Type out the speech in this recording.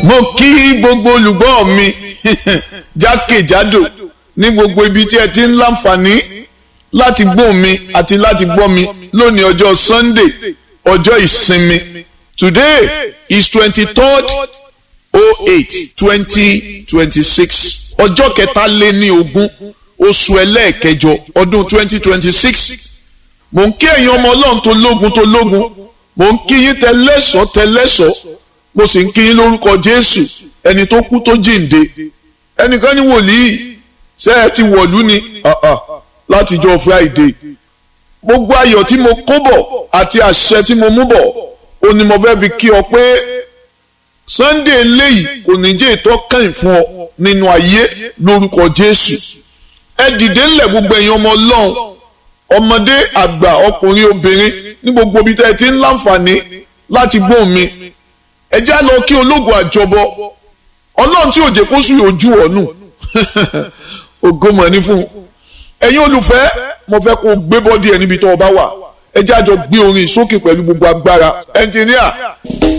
mo kí gbogbo olùgbọ́ mi jákèjádò ní gbogbo ibi tí ẹ ti ń láǹfààní láti gbọ́ mi àti láti gbọ́ mi lónìí ọjọ́ Sunday ọjọ́ ìsinmi today is twenty-third oh eight twenty twenty-six ọjọ́ kẹtàléní ogún oṣù ẹlẹ́ẹ̀kẹjọ ọdún twenty twenty-six mò ń kí ẹ̀yin ọmọ ọlọ́run tó lógun tó lógun mò ń kí yín tẹlẹ́sọ̀ tẹlẹ́sọ̀ mo sì ń kí yín lórúkọ Jésù ẹni tó kú tó jíǹde ẹnìkan ní wòlíì ṣé ẹ ti wọ̀lú ni látijọ́ Friday gbogbo ayọ̀ tí mo kó bọ̀ àti àṣẹ tí mo mú bọ̀ ó ní mo fẹ́ fi kí ọ pé Sunday eléyìí kò ní jẹ́ ìtọ́kàn fún ọ nínú ayé lórúkọ Jésù ẹ dìde ńlẹ̀ gbogbo ẹ̀yin ọmọ Ọlọ́run ọmọdé àgbà ọkùnrin obìnrin ní gbogbo ibi tẹ́ ẹ ti ń láǹfààní láti gbóhùn mi ẹ já lọ kí ológun àjọbọ Ọlọ́run tí òjò kó sùn ojú ọ̀nù ògo mọ̀ ní fún un ẹ̀yin olùfẹ́ mo fẹ́ kó gbé bọ́dí ẹ̀ níbi tó o bá wà ẹ já jọ gbé orin sókè pẹ̀lú gbogbo agbára ẹnjìníà.